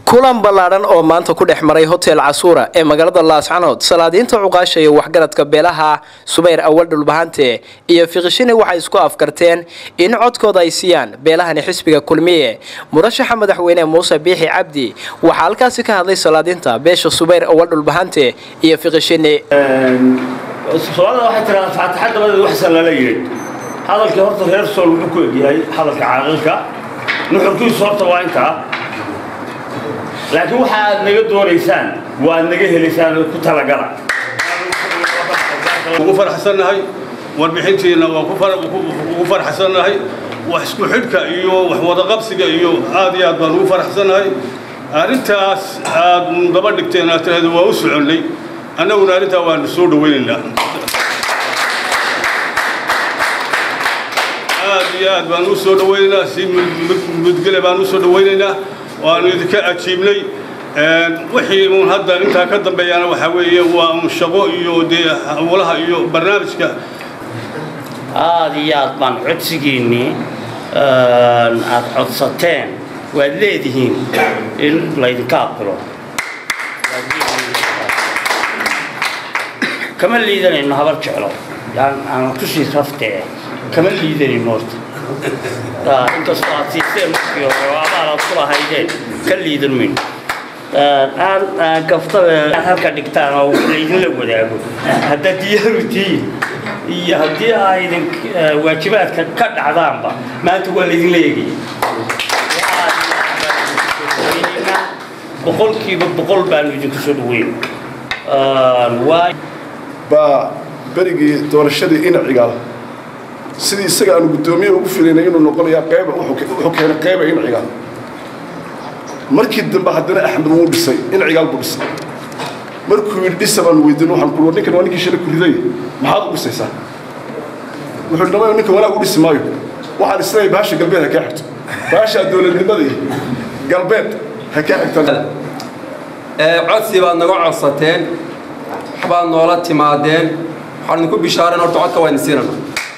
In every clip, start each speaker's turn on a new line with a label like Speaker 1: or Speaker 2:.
Speaker 1: kulan ballaadhan oo maanta ku dhex maray hotel casuura ee magaalada laascanood salaadiinta cuqaasha iyo waxgaradka beelaha subayr awal dhulbahante iyo fiqishini waxay isku afkarteen in codkooda ay siiyaan beelahani xisbiga kulmiye murashaxa madaxweyne muuse biixi cabdi waxaa halkaasi ka hadlay salaadiinta beesha subayr awal dhulbahante iyo fiqishini
Speaker 2: soomaalida waxay tiraa faataxa dabadeed waxsan lala yidhi hadalkii horta reer sool wuxuu ku egyahay hadalka caaqilka nuxurkiisu horta waa intaa laakiin waxa aad naga doonaysaan waa aad naga helaysaan ku talagala
Speaker 3: ugu faraxsannahay warbixintiina waa ugu faraxsannahay wax isku xidhka iyo wax wadaqabsiga iyo aad iyo aad baan ugu faraxsannahay arrintaas aad daba dhigteen aad tiraahdo waa u soconnay annaguna arrintaa waanu soo dhawaynaynaa aad iyo aad baan u soo dhawaynaynaa si mudgele baan u soo dhawaynaynaa waanu idinka ajiibnay wixii uun hadda intaa ka dambeeyana waxaa weeye waa un shaqo iyo dee hawlaha iyo barnaamijka
Speaker 2: aad iyo aad baan codsigiinnii aad codsateen waad leedihiin in laydinka aqbilo kama liidanayno habar jeclo aan tushii raftee kama liidanayno horta inkastoo aad siiseen markii hore oo abaal aad ku lahaydeen ka liidan mayno aan gaftabe aad halka dhigtaan oo laydinla wadaago haddaad diyaaru tihiin iyo haddii aa idin waajibaadka ka dhacdaanba maanta waa laydinla eegaya boqolkiiba boqol baanu idinku soo dhaweyn
Speaker 4: baa berigii doorashadii inacigaal sidii isaga aanu guddoomiye ugu filaynay inuu noqonayaa qayba wuxuu keenay qayba incigaal markii dambe haddana axmed wuu dhisay incigaal buu dhisay markuu yidhi dhisa baanu weydiin waxaan ku ninkan waa ninkii shalay ku riday maxaad u dhisaysaa wuxuu yidhi dhamayo ninkan wanaag u dhisi maayo waxaan isleeyahay baasha galbeed ha kaa xigto baasha dowladnimadii galbeed ha kaa xigtaan
Speaker 5: codsi baad naga codsateen waxbaad noola timaadeen waxaan idinku bishaareen horta codka waa idin siinana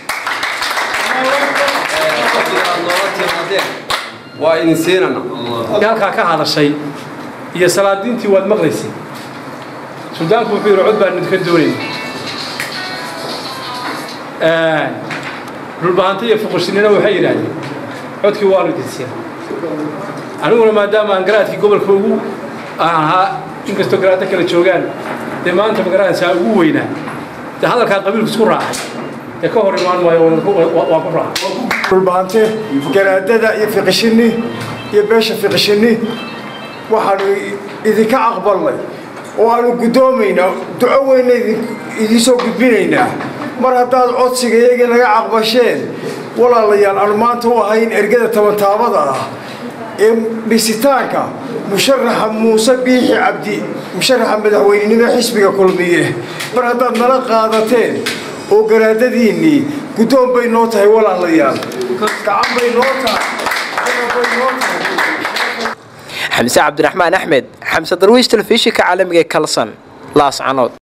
Speaker 5: waa idin siinana
Speaker 6: halkaa ka hadashay iyo salaadiintii waad maqlaysay suldaanku wuxuu yidhi cod baan idinka doonayna dhulbahante iyo fuqushinina waxay yidhaahdeen codkii waanu idin siina aniguna maadaama aan garaadkii gobolka ugu aan ahaa inkastoo garaadda kala joogaan dee maanta magaraadsaa ugu weynaa dee hadalkaa qabiilku isku raacay dee ka hor imaan maayo waa ku raacay
Speaker 7: dhulbahante garaadada iyo fiqishini iyo beesha fiqishini waxaanu idinka aqbalnay oo aanu guddoomaynaa duco weyna idinsoo gudbinaynaa mar haddaad codsiga iyagii naga caqbasheen walaalayaal aanu maanta u ahayn ergada tabantaabada ah ee dhisitaanka musharaxa muuse biixi cabdi musharaxa madaxweynenimo xisbiga kulmiye mar haddaad nala qaadateen oo garaadadiinnii guddoon bay noo tahay walaalayaal gacan bay noo tahay bay noo tahay
Speaker 1: xamse cabdiraxmaan axmed xamse darwiish telefishinka caalamiga ee kalson laascanood